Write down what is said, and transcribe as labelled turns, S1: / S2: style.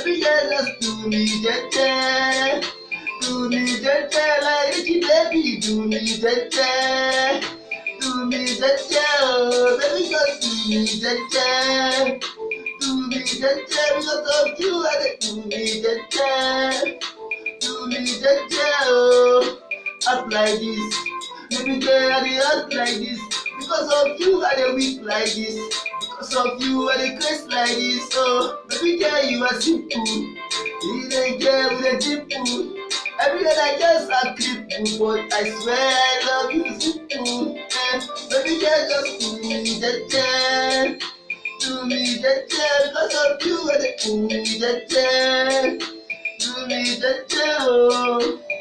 S1: Baby girl, just do me jeje. Do me jeje like Ricky baby. Do me jeje. Do me jeje, oh. Baby, just do me jeje. Do me jeje because of you. I dey do me jeje. Do me jeje, oh. Act like this. Baby girl, I dey act like this. Because of you, I dey weak like this. Because of you, I dey craze like this. Oh, baby girl, you are simple. You dey girl with a dimple. Every day I just a cripple, but I swear I love you simple. Eh, baby girl, just do me jeje. Do me jeje. Because of you, I dey do me jeje. Do me jeje, oh.